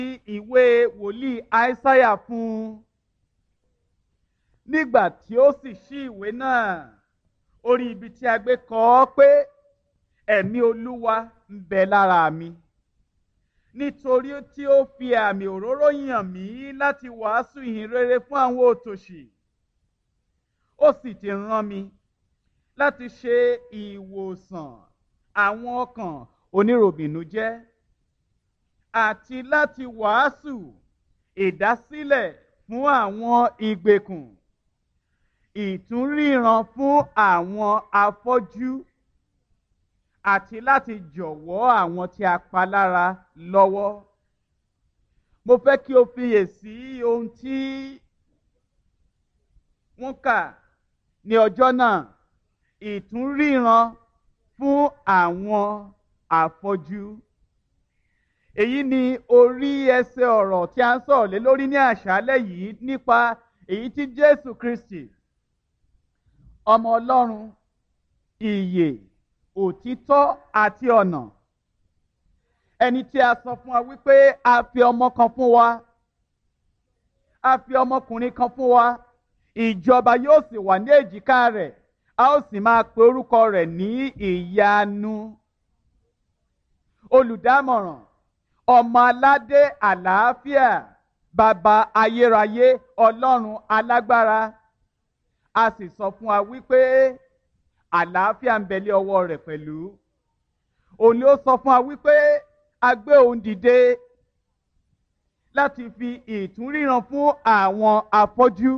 ìwé wòlíì aísáyà fún un nígbà tí ó sì ṣí ìwé náà orí ibi tí a gbé kọ ọ́ pé ẹ̀mí olúwa ń bẹ lára mi nítorí tí ó fi àmì òróró yàn mí láti wàásù ìhìn rere fún àwọn òtòṣì ó sì ti rán mi láti ṣe ìwòsàn àwọn ọkàn oníròbìnújẹ́ àti láti wàásù ìdásílẹ̀ fún àwọn ìgbèkùn ìtúnríran fún àwọn afọ́jú àti láti jọ̀wọ́ àwọn tí a pa lára lọ́wọ́. Mo fẹ́ kí o fiyèsí ohun tí wọ́n kà ní ọjọ́ náà ìtúnríran fún àwọn afọ́jú. Èyí ni orí ẹsẹ̀ ọ̀rọ̀ tí a ń sọ̀rọ̀ lé lórí ní àṣálẹ́ yìí nípa èyí tí Jésù Kristi ọmọ Ọlọ́run ìyè òtítọ́ àti ọ̀nà ẹni tí a sọ fún wa wípé a fi ọmọ kan fún wa a fi ọmọkùnrin kan fún wa ìjọba yóò sì wà ní èjìká rẹ̀ a ó sì máa pe orúkọ rẹ̀ ní ìyanu olùdámọ̀ràn ọmọ aládé àlàáfíà bàbá ayérayé ọlọ́run alágbára a sì sọ fún wa wípé àlàáfíà ń bẹ̀lẹ̀ ọwọ́ rẹ̀ pẹ̀lú òun ni ó sọ fún wa wípé a gbé òun dìde láti fi ìtúnríran fún àwọn afọ́jú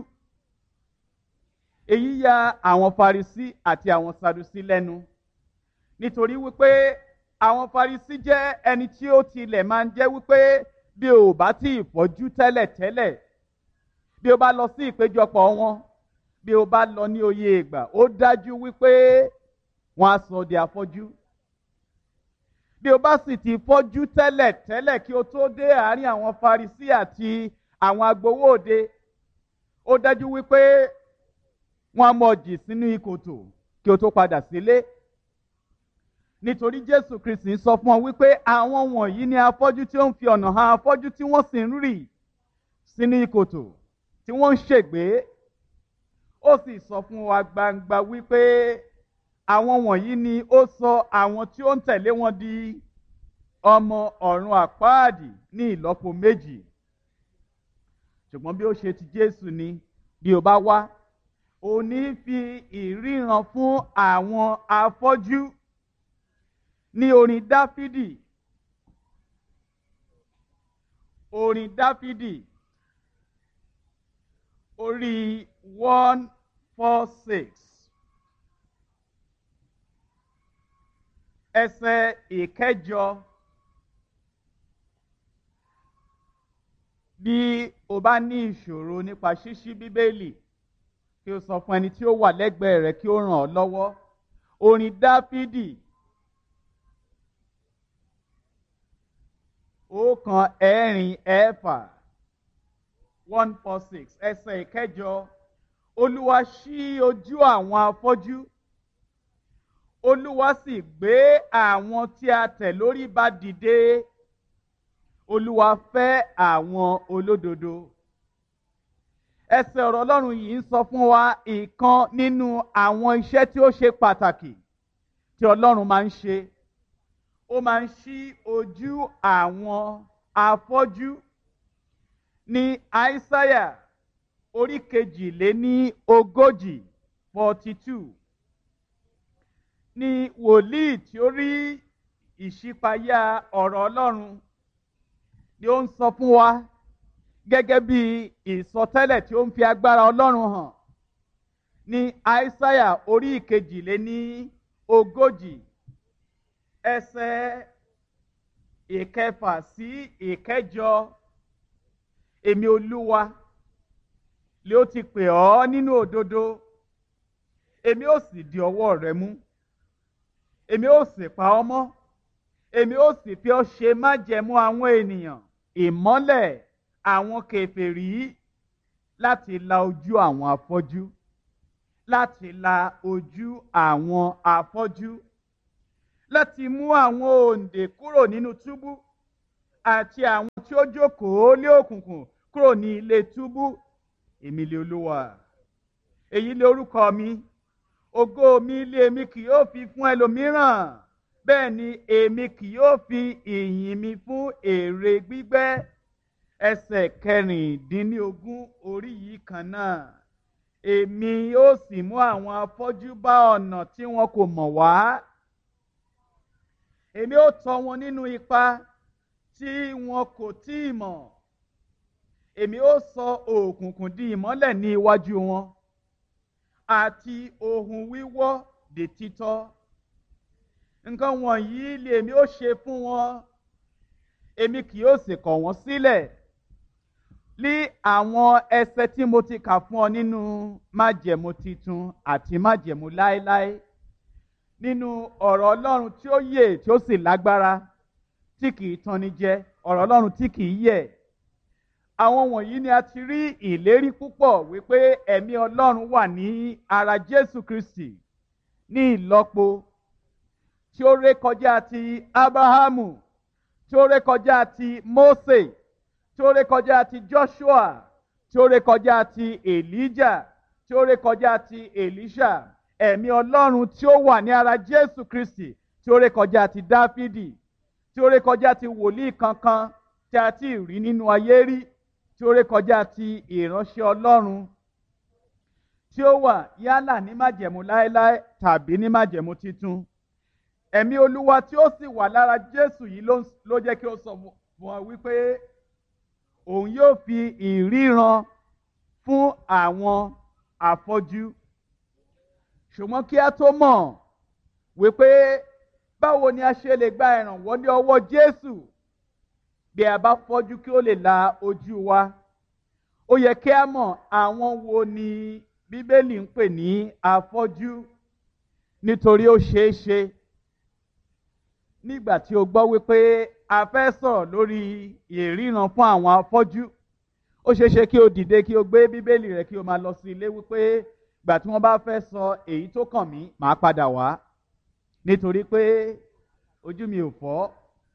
èyí ya àwọn Farisí àti àwọn Sadusí lẹ́nu nítorí wípé àwọn Farisí jẹ́ ẹni tí ó tilẹ̀ máa ń jẹ́ wípé bí o bá tí ì fọ́jú tẹ́lẹ̀ tẹ́lẹ̀ bí o bá lọ sí ìpéjọpọ̀ wọn bí o bá lọ ní oyè ìgbà ó dájú wípé wọn á sọ di afọ́jú bí o bá sì ti fọ́jú tẹ́lẹ̀ tẹ́lẹ̀ kí o tó dé àárín àwọn Farisí àti àwọn agbowó òde ó dájú wípé wọn á mọ jì sínú ìkòtò kí o tó padà sílé nítorí Jésù Kristi sọ fún ọ wípé àwọn wọ̀nyí ni afọ́jú tí ó ń fi ọ̀nà hàn afọ́jú tí wọ́n sì ń rì sínú ìkòtò tí wọ́n ń ṣègbé ó sì sọ fún wa gbangba wípé àwọn wọ̀nyí ni ó sọ àwọn tí ó ń tẹ̀lé wọn di ọmọ ọ̀run àpáàdì ní ìlọ́po méjì ṣùgbọ́n bí ó ṣe ti Jésù ni bí o bá wá ò ní fi ìríran fún àwọn afọ́jú ní orin Dáfídì orin Dáfídì orí one four six ẹsẹ̀ ìkẹjọ bí o bá ní ìṣòro nípa ṣíṣí bíbélì kí o sọ fún ẹni tí ó wà lẹ́gbẹ̀ẹ́ rẹ kí ó ràn ọ́ lọ́wọ́ orin dáfídì ọ̀kan ẹ̀rin ẹ̀fà one four six ẹsẹ̀ ìkẹjọ olúwa ṣí ojú àwọn afọ́jú olúwa sì gbé àwọn tí a tẹ̀ lórí ba dìde olúwa fẹ́ àwọn olódodo ẹsẹ̀ ọ̀rọ̀ ọlọ́run yìí ń sọ fún wa ìkan nínú àwọn iṣẹ́ tí ó ṣe pàtàkì tí ọlọ́run máa ń ṣe ó máa ń ṣí ojú àwọn afọ́jú ní àìsáyà orí kejìléní ogójì forty two ní wòlíì tí ó rí ìṣípayá ọ̀rọ̀ ọlọ́run ni ó ń sọ fún wa gẹ́gẹ́ bí ìsọtẹ́lẹ̀ tí ó ń fi agbára ọlọ́run hàn ní àìsáyà orí ìkejìléní ogójì ẹsẹ̀ ìkẹfà sí ìkẹjọ èmi olúwa lé ó ti pè ọ́ nínú òdodo èmi ó sì di ọwọ́ rẹ mú èmi ó sì pa ọ́ mọ́ èmi ó sì fi ọ́ ṣe májẹ̀mú àwọn ènìyàn ìmọ́lẹ̀ àwọn kèfèrí láti la ojú àwọn afọ́jú láti la ojú àwọn afọ́jú láti mú àwọn òǹdè kúrò nínú túbú àti àwọn tí tí ó jókòó lé òkùnkùn kúrò ní ilé túbú èmi lé olúwa èyí lé orúkọ mi ògo mi lé èmi kì yóò fi fún ẹlòmíràn bẹ́ẹ̀ ni èmi kì yóò fi ìyìn mi fún èrè gbígbẹ́ ẹsẹ̀ kẹrìndínlógún orí yìí kan náà èmi yóò sì mú àwọn afọ́jú bá ọ̀nà tí wọn kò mọ̀ wá èmi ó tọ́ wọn nínú ipa tí wọn kò tí ì mọ̀ èmi ó sọ òkùnkùn di ìmọ́lẹ̀ ní iwájú wọn àti ohun wíwọ́ di títọ́ nǹkan wọ̀nyí lèmi ó ṣe fún wọn èmi kì yóò sì kọ̀ wọ́n sílẹ̀ ní àwọn ẹsẹ tí mo ti kà fún ọ nínú májẹ̀mú titun àti májẹ̀mú láéláé nínú ọ̀rọ̀ ọlọ́run tí ó yè tí ó sì lágbára tí kì í tanni jẹ ọ̀rọ̀ ọlọ́run tí kì í yẹ̀ àwọn wọ̀nyí ni a ti rí ìlérí púpọ̀ wípé ẹ̀mí ọlọ́run wà ní ara jésù kristi ní ìlọ́po tí ó rékọjá ti abrahamu tí ó rékọjá ti mose tí ó rékọjá ti joshua tí ó rékọjá ti elijah tí ó rékọjá ti elisha ẹ̀mí ọlọ́run tí ó wà ní ara jésù kristi tí ó rékọjá ti dáfídì tí ó rékọjá ti wòlíì kankan tí a ti rí nínú ayé rí tí ó rékọjá ti ìránṣẹ́ ọlọ́run tí ó wà yálà ní májẹ̀mú láéláé tàbí ní májẹ̀mú titun ẹ̀mí olúwa tí ó sì wà lára jésù yìí ló jẹ́ kí ó sọ fún ọ wípé òun yóò fi ìríran fún àwọn afọ́jú ṣùgbọ́n kí a tó mọ̀ wípé báwo ni a ṣe lè gba ìrànwọ́ ní ọwọ́ jésù bí a bá fọ́jú kí ó lè la ojú wa ó yẹ kí a mọ̀ àwọn wo ni bíbélì ń pè ní afọ́jú nítorí ó ṣeé ṣe nígbà tí o gbọ́ wípé a fẹ́ sọ̀rọ̀ lórí ìríran fún àwọn afọ́jú ó ṣeé ṣe kí o dìde kí o gbé bíbélì rẹ kí o máa lọ sí ilé wípé ìgbà tí wọ́n bá fẹ́ sọ èyí tó kàn mí màá padà wá nítorí pé ojú mi ò fọ́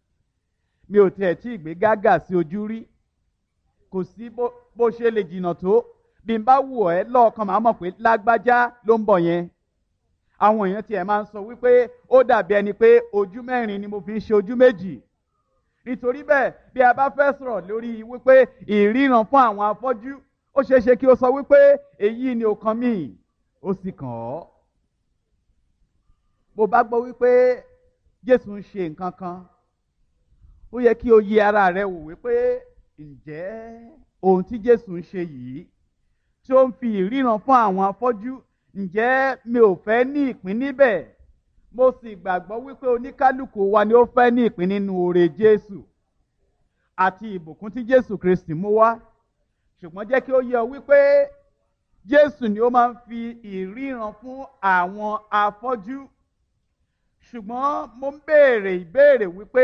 mi ò tiẹ̀ tí ì gbé gágà sí ojú rí kò sí bó ṣe lè jìnnà tó bí n bá wù ẹ́ lọ́ọ̀kan màá mọ̀ pé lágbájá ló ń bọ̀ yẹn àwọn èèyàn tiẹ̀ máa ń sọ wípé ó dàbí ẹni pé ojú mẹ́rin ni mo fi ń ṣe ojú méjì nítorí bẹ́ẹ̀ bí a bá fẹ́ sọ̀rọ̀ lórí wípé ìríran fún àwọn afọ́jú ó ṣeé ṣe kí o sọ wípé èyí ni ọkàn mi ó sì kàn ọ́ bó bá gbọ́ wípé Jésù ń ṣe nǹkan kan ó yẹ kí o yẹ ara rẹ wò wípé ǹjẹ́ ohun tí Jésù ń ṣe yìí tí ó ń fi ìríran fún àwọn afọ́jú ǹjẹ́ mi ò fẹ́ ní ìpín níbẹ̀ mo sì gbàgbọ́ wípé oníkálukú wa ni ó fẹ́ ní ìpín nínú oore Jésù àti ìbùkún tí Jésù Kristi mú wá ṣùgbọ́n jẹ́ kí ó yé ọ wípé Jésù ni ó máa ń fi ìríran fún àwọn afọ́jú ṣùgbọ́n mo ń béèrè ìbéèrè wípé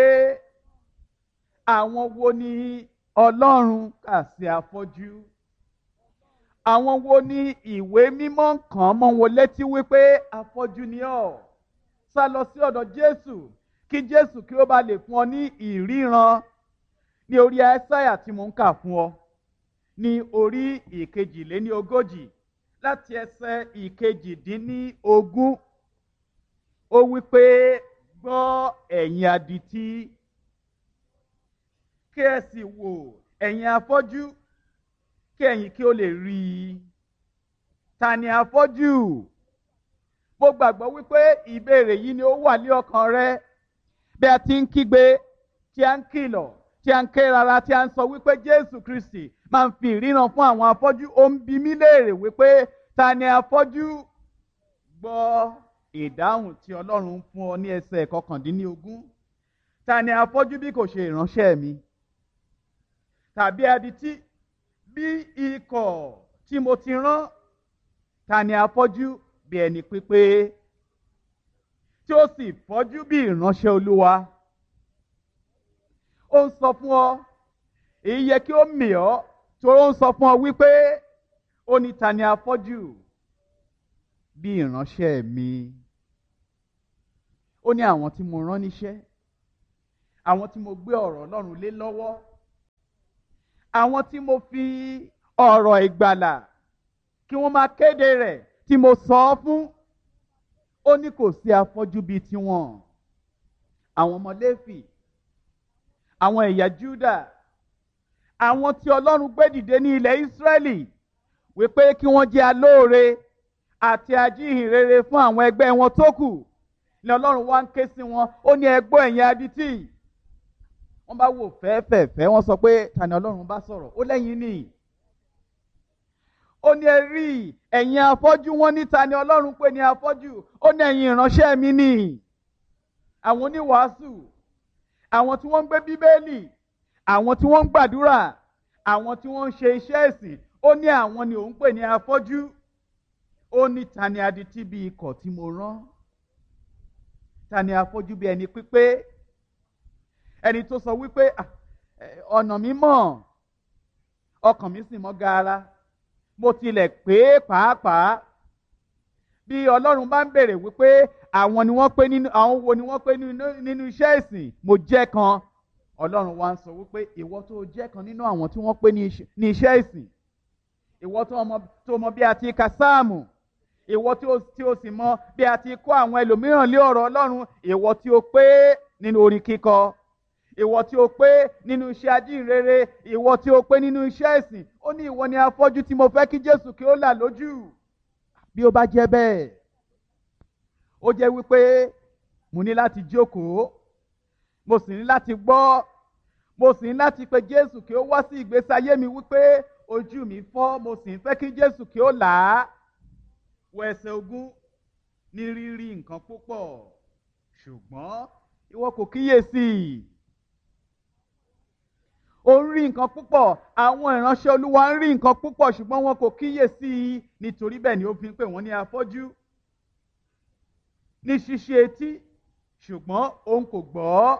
àwọn wo ni Ọlọ́run kà sí afọ́jú àwọn wo ni ìwé mímọ́ kàn mọ́ wọn létí wípé afọ́jú ni ọ́ sá lọ sí ọ̀dọ̀ Jésù kí Jésù kí ó bá lè fún ọ ní ìríran ní orí Aísáyà tí mo ń kà fún ọ ní orí ìkejìléní ogójì láti ẹsẹ̀ ìkejìdínlógún ó wípé gbọ́ ẹ̀yin adití kí ẹ sì wò ẹ̀yin afọ́jú kí ẹ̀yin kí ó lè rí i ta ni afọ́jú mo gbàgbọ́ wípé ìbéèrè yìí ni ó wà ní ọkàn rẹ bí a ti ń kígbe tí a ń kìlọ̀ tí a ń ké rara tí a ń sọ wípé Jésù Kristi máa ń fi ìríran fún àwọn afọ́jú ó ń bi mí léèrè wípé ta ni afọ́jú gbọ́ ìdáhùn tí Ọlọ́run fún ọ ní ẹsẹ̀ kọkàndínlógún ta ni afọ́jú bí kò ṣe ìránṣẹ́ mi tàbí adití bí ikọ̀ tí mo ti rán ta ni afọ́jú bí ẹni pípé tí ó sì fọ́jú bí ìránṣẹ́ Olúwa ó ń sọ fún ọ èyí yẹ kí ó mì ọ́ torí ó ń sọ fún ọ wípé ó ní ta ni afọ́jú bí ìránṣẹ́ mi ó ní àwọn tí mo rán níṣẹ́ àwọn tí mo gbé ọ̀rọ̀ Ọlọ́run lé lọ́wọ́ àwọn tí mo fi ọ̀rọ̀ ìgbàlà kí wọ́n máa kéde rẹ̀ tí mo sọ ọ́ fún ó ní kò sí afọ́jú bíi tiwọn àwọn ọmọ Léfì àwọn ẹ̀yà Júdà àwọn tí Ọlọ́run gbé dìde ní ilẹ̀ Ísírẹ́lì wípé kí wọ́n jẹ́ alóore àti ajíhìnrere fún àwọn ẹgbẹ́ wọn tó kù ni Ọlọ́run wá ń ké sí wọn ó ní ẹgbọ́ ẹ̀yin adití wọ́n bá wò fẹ́ẹ́fẹ́ẹ́fẹ́ wọ́n sọ pé ta ni Ọlọ́run bá sọ̀rọ̀ ó lẹ́yìn nìyí ó ní ẹ rí ẹ̀yin afọ́jú wọn níta ni ọlọ́run pè ní afọ́jú ó ní ẹ̀yin ìránṣẹ́ mi nì àwọn oníwàásù àwọn tí wọ́n ń gbé bíbélì àwọn tí wọ́n ń gbàdúrà àwọn tí wọ́n ń ṣe iṣẹ́ ẹ̀sìn ó ní àwọn ni òun pè ní afọ́jú ó ní ta ni adití bí ikọ̀ tí mo rán ta ni afọ́jú bí ẹni pípé ẹni tó sọ wípé ọ̀nà mi mọ̀ ọkàn mi sì mọ́ gaara mo tilẹ̀ pé pàápàá bí ọlọ́run bá ń bèrè wípé àwọn ni wọ́n pé nínú àwọn wo ni wọ́n pé nínú iṣẹ́ ìsìn mo jẹ́ kan ọlọ́run wa ń sọ wípé ìwọ tó jẹ́ kan nínú àwọn tí wọ́n pé ní iṣẹ́ ìsìn ìwọ tó mọ bí a ti ka sáàmù ìwọ tí o sì mọ bí a ti kọ́ àwọn ẹlòmíràn lé ọ̀rọ̀ ọlọ́run ìwọ tí o pé nínú orin kíkọ ìwọ tí o pé nínú iṣẹ́ ajínrere ìwọ tí o pé nínú iṣẹ́ ìsìn ó ní ìwọ ni afọ́jú tí mo fẹ́ kí Jésù kí ó là lójú bí ó bá jẹ́ bẹ́ẹ̀ ó jẹ́ wípé mo ní láti jókòó mo sì ní láti gbọ́ mo sì ní láti pe Jésù kí ó wá sí ìgbésí ayé mi wípé ojú mi fọ́ mo sì ń fẹ́ kí Jésù kí ó là á wọ ẹsẹ̀ ogún ní rírí nǹkan púpọ̀ ṣùgbọ́n ìwọ kò kíyèsí ó ń rí nǹkan púpọ̀ àwọn ìránṣẹ́ olúwa ń rí nǹkan púpọ̀ ṣùgbọ́n wọn kò kíyèsí i nítorí bẹ́ẹ̀ ni ó fi ń pè wọ́n ní afọ́jú ní ṣíṣe etí ṣùgbọ́n òun kò gbọ́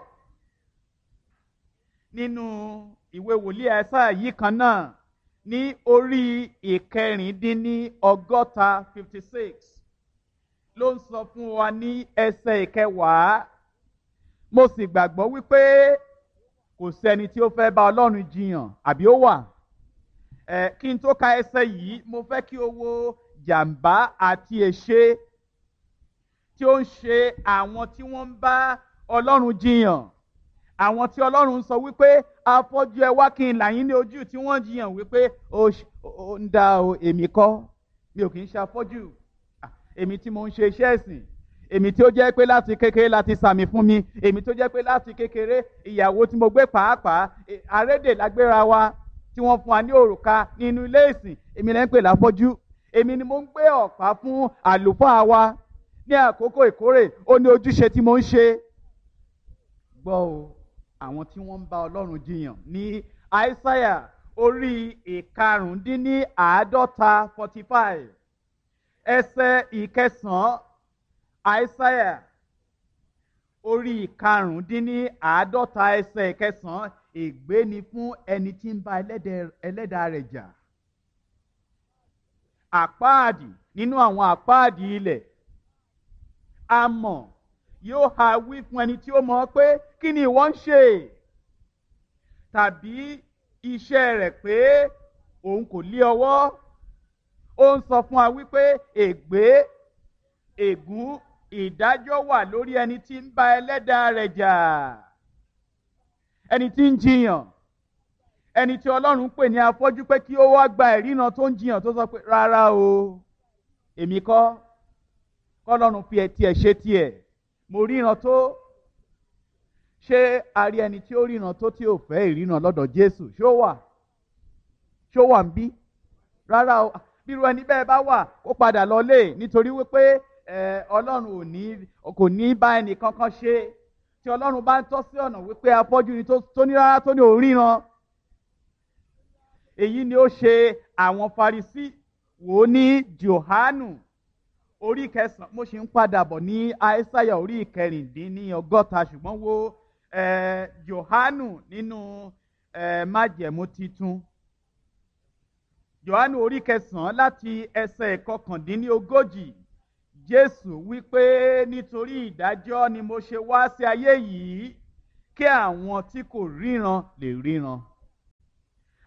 nínú ìwé wòlíì Áísáyà yìí kan náà ní orí ìkẹrìndínní ọgọ́ta fifty six ló ń sọ fún wa ní ẹsẹ̀ ìkẹwàá mo sì gbàgbọ́ wípé kò sẹ́ni tí ó fẹ́ bá ọlọ́run jiyàn àbí ó wà ẹ kí n tó ka ẹsẹ̀ yìí mo fẹ́ kí o wo jàǹbá àti èṣe tí ó ń ṣe àwọn tí wọ́n ń bá ọlọ́run jiyàn àwọn tí ọlọ́run sọ wípé afọ́jú ẹ wá kí n là yín ní ojú tí wọ́n jiyàn wípé ó ń dá o èmi kọ́ mi ò kì í ṣe afọ́jú èmi tí mo ń ṣe iṣẹ́ ẹ̀sìn èmi tí ó jẹ́ pé láti kékeré láti sàmì fún mi èmi tó jẹ́ pé láti kékeré ìyàwó tí mo gbé pàápàá àrédè lágbéra wa tí wọ́n fún wa ní òrùka nínú ilé ìsìn èmi lẹ́ ń pè láfọ́jú èmi ni mo ń gbé ọ̀pá fún àlùfáà wa ní àkókò ìkórè ó ní ojúṣe tí mo ń ṣe. gbọ́ o àwọn tí wọ́n ń bá ọlọ́run jiyàn ní àìsáyà orí ìkarùndínní àádọ́ta forty five ẹsẹ̀ ìkẹsàn-án àìsáyà orí ìkarùndínní àádọ́ta ẹsẹ̀ ìkẹsàn-án ègbé ni fún ẹni tí ń bá ẹlẹ́dàá rẹ̀ jà àpáàdì nínú àwọn àpáàdì ilẹ̀ amọ̀ yóò ha wí fún ẹni tí ó mọ̀ pé kí ni ìwọ ń ṣe tàbí iṣẹ́ rẹ̀ pé òun kò lé ọwọ́ ó ń sọ fún wa wípé ègbé ègún ìdájọ́ wà lórí ẹni tí ń bá ẹlẹ́dàá rẹ̀ jà ẹni tí ń jiyàn ẹni tí ọlọ́run pè ní afọ́jú pé kí ó wá gba ìrìnà tó ń jiyàn tó sọ pé rárá o èmi kọ́ kọ́lọ́run fi ẹ̀ tiẹ̀ ṣe tiẹ̀ mo ríran tó ṣé a rí ẹni tí ó ríran tó tí ò fẹ́ ìrìnà lọ́dọ̀ Jésù ṣó wà ṣó wà ń bí rárá o bírú ẹni bẹ́ẹ̀ bá wà ó padà lọ lé nítorí wípé ọlọ́run ò ní kò ní bá ẹnì kankan ṣe tí ọlọ́run bá ń tọ́ sí ọ̀nà wípé afọ́jú ni tó ní rárá tó ní òríran èyí ni ó ṣe àwọn Farisí wò ó ní Jòhánù orí kẹsàn-án mo ṣe ń padà bọ̀ ní Aísáyà orí ìkẹrìndínní ọgọ́ta ṣùgbọ́n wo Jòhánù nínú májẹ̀mú titun Jòhánù orí kẹsàn-án láti ẹsẹ̀ ìkọkàndínní ogójì Jésù wípé nítorí ìdájọ́ ni mo ṣe wá sí ayé yìí kí àwọn tí kò ríran lè ríran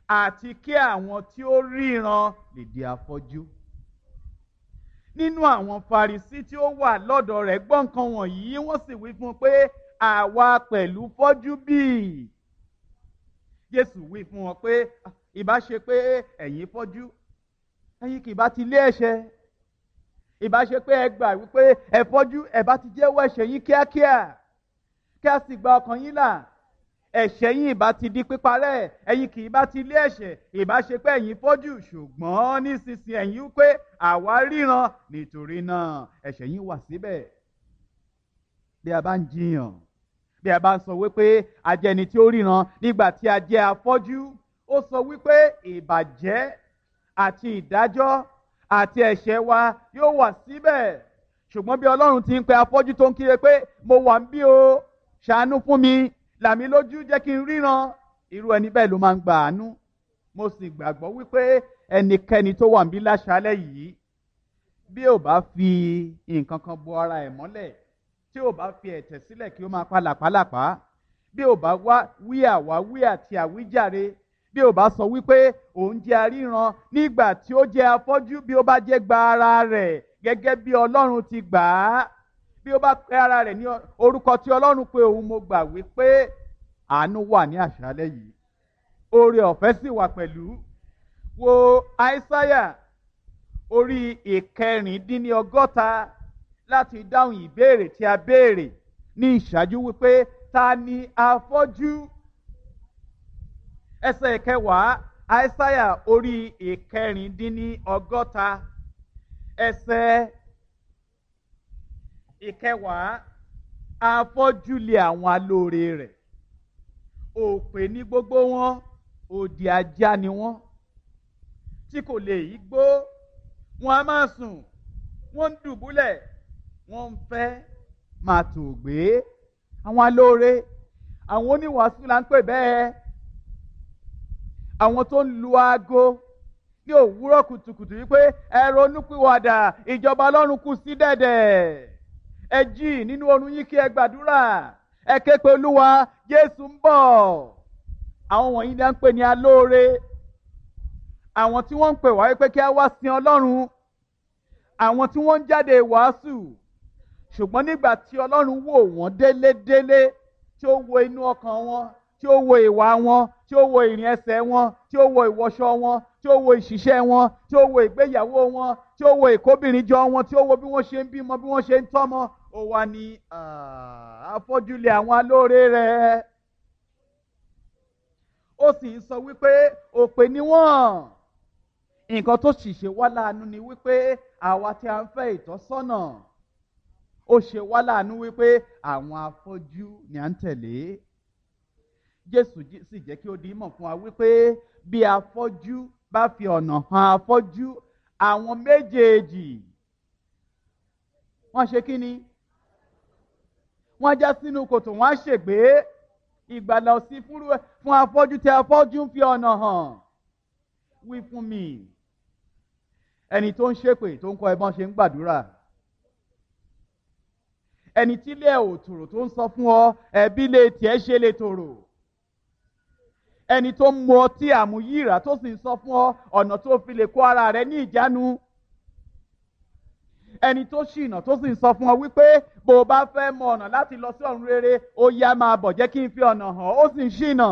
àti kí àwọn tí ó ríran lè di afọ́jú nínú àwọn Farisí tí ó wà lọ́dọ̀ rẹ̀ gbọ́ nǹkan wọ̀nyí wọ́n sì wí fún un pé àwa pẹ̀lú fọ́jú bíi Jésù wí fún wọn pé ìbá ṣe pé ẹ̀yin fọ́jú ẹ̀yin kì bá ti lé ẹ̀ṣẹ̀ ìbá ṣe pé ẹ gbà wípé ẹ fọ́jú ẹ bá ti jẹ́wọ́ ẹ̀ṣẹ̀ yín kíákíá kí a sì gba ọkàn yín là ẹ̀ṣẹ̀ yín ìbá ti di píparẹ́ ẹ̀yin kì í bá ti lé ẹ̀ṣẹ̀ ìbá ṣe pé ẹ̀yin fọ́jú ṣùgbọ́n nísinsìnyí ẹ̀yin wípé àwa ríran nítorí náà ẹ̀ṣẹ̀ yín wà síbẹ̀ bí a bá ń jiyàn bí a bá ń sọ wípé a jẹ́ ẹni tí ó ríran nígbà tí a jẹ́ afọ́jú ó sọ wípé ìbàjẹ́ àti ìdájọ́ àti ẹ̀ṣẹ̀ wa yóò wà síbẹ̀ ṣùgbọ́n bí Ọlọ́run ti ń pe afọ́jú tó ń kíre pé mo wà ń bí o ṣàánú fún mi làmí lójú jẹ́ kí n ríran irú ẹni bẹ́ẹ̀ ló máa ń gba àánú mo sì gbàgbọ́ wípé ẹnikẹ́ni tó wà ń bí láṣálẹ́ yìí bí ò bá fi nǹkan kan bo ara ẹ̀ mọ́lẹ̀ tí ò bá fi ẹ̀tẹ̀ sílẹ̀ kí ó máa pa làpálàpá bí ò bá wá wí àwáwí àti àwíjàre bí ò bá sọ wípé òun jẹ́ aríran nígbà tí ó jẹ́ afọ́jú bí ó bá jẹ́ gba ara rẹ̀ gẹ́gẹ́ bí Ọlọ́run ti gbà á bí ó bá pe ara rẹ̀ ní orúkọ tí Ọlọ́run pé òun mo gbà wípé àánú wà ní àṣálẹ́ yìí oore ọ̀fẹ́ sì wà pẹ̀lú wo Aísáyà orí ìkẹrìndínlọ́gọ́ta láti dáhùn ìbéèrè tí a béèrè ní ìṣáájú wípé ta ni afọ́jú ẹsẹ̀ ìkẹwàá Aísáyà orí ìkẹrìndínlọ́gọ́ta ẹsẹ̀ ìkẹwàá afọ́jú lé àwọn alóore rẹ̀ òpè ní gbogbo wọn òdì ajá ni wọ́n tí kò lè yí gbó wọn a máa sùn wọ́n ń dùbúlẹ̀ wọ́n ń fẹ́ máa tò gbé àwọn alóore àwọn oníwàásù là ń pè bẹ́ẹ̀ àwọn tó ń lu aago ní òwúrọ̀ kùtùkùtù wípé ẹ ronúpìwàdà ìjọba ọlọ́run kù sí dẹ̀dẹ̀ ẹ jí nínú oorun yín kí ẹ gbàdúrà ẹ ké pe olúwa jésù ń bọ̀ àwọn wọ̀nyí ni à ń pè ní alóore àwọn tí wọ́n ń pè wá wípé kí a wá sin ọlọ́run àwọn tí wọ́n ń jáde wàásù ṣùgbọ́n nígbà tí ọlọ́run wò wọ́n délédélé tí ó wo inú ọkàn wọn tí ó wo ìwà wọn tí ó wo ìrìn ẹsẹ̀ wọn tí ó wo ìwọṣọ wọn tí ó wo ìṣiṣẹ́ wọn tí ó wo ìgbéyàwó wọn tí ó wo ìkóbìnrin jọ wọn tí ó wo bí wọ́n ṣe ń bímọ bí wọ́n ṣe ń tọ́mọ ó wá ní àfọ́júlé àwọn alóore rẹ̀ ó sì ń sọ wípé òpè ni wọ́n nǹkan tó sì ṣe wá láàánú ni wípé àwa tí a ń fẹ́ ìtọ́sọ́nà ó ṣe wá láàánú wípé àwọn afọ́jú ni à ń tẹ̀lé Jésù sì jẹ́ kí ó di mọ̀ fún wa wípé bí afọ́jú bá fi ọ̀nà hàn afọ́jú àwọn méjèèjì wọ́n ṣe kí ni wọ́n já sínú kòtò wọ́n á ṣègbé ìgbàlà òsì fún afọ́jú tí afọ́jú ń fi ọ̀nà hàn wí fún mi ẹni tó ń ṣépè tó ń kọ́ ẹbọn ṣe ń gbàdúrà ẹni tí ilé ẹ̀ ò tòrò tó ń sọ fún ọ ẹbí lè tiẹ̀ ṣe lè tòrò ẹni tó ń mu ọtí àmúyíra tó sì ń sọ fún ọ ọ̀nà tó fi lè kó ara rẹ ní ìjánu ẹni tó ṣìnà tó sì ń sọ fún ọ wípé bó o bá fẹ́ mọ ọ̀nà láti lọ sí ọ̀run rere ó yá máa bọ̀ jẹ́ kí n fi ọ̀nà hàn ó sì ń ṣìnà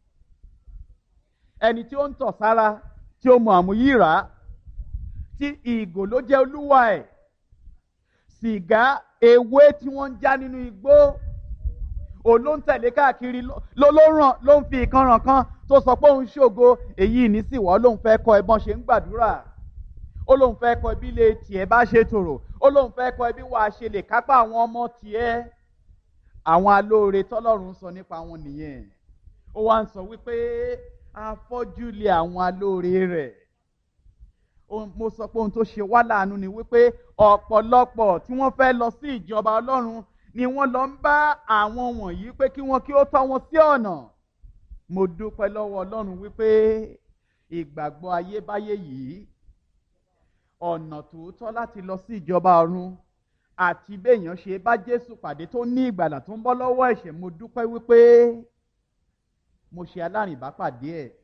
ẹni tí ó ń tọ̀ sára tí ó mu àmúyíra tí ìgò ló jẹ́ olúwa ẹ̀ sìgá ewé tí wọ́n ń já nínú igbó òun ló ń tẹ̀lé káàkiri ló ló ràn ló ń fi ìkanràn kan tó sọ pé òun ṣògo èyí ní sì wọ́ lóun fẹ́ kọ́ ẹbọn ṣe ń gbàdúrà ó lóun fẹ́ kọ́ ẹbí lè tiẹ̀ bá ṣe tòrò ó lóun fẹ́ kọ́ ẹbí wàá ṣe lè kápá àwọn ọmọ tiẹ̀ àwọn alóore tọ́lọ́run sọ nípa wọn nìyẹn ó wá ń sọ wípé afọ́jú lé àwọn alóore rẹ̀ mo sọ pé ohun tó ṣe wá láàánú ni wípé ọ̀pọ̀lọpọ̀ tí wọ́n fẹ́ lọ sí ìjọba ọlọ́run ni wọ́n lọ ń bá àwọn wọ̀nyí pé kí wọ́n kí ó tọ́ wọn sí ọ̀nà mo dúpẹ́ lọ́wọ́ ọlọ́run wípé ìgbàgbọ́ ayébáyé yìí ọ̀nà tòótọ́ láti lọ sí ìjọba ọ̀run àti béèyàn ṣe bá Jésù pàdé tó ní ìgbàlà tó ń bọ́ lọ́wọ́ ẹ̀ṣẹ̀ mo dúpẹ́ wípé mo ṣe alárìnbápàdé ẹ̀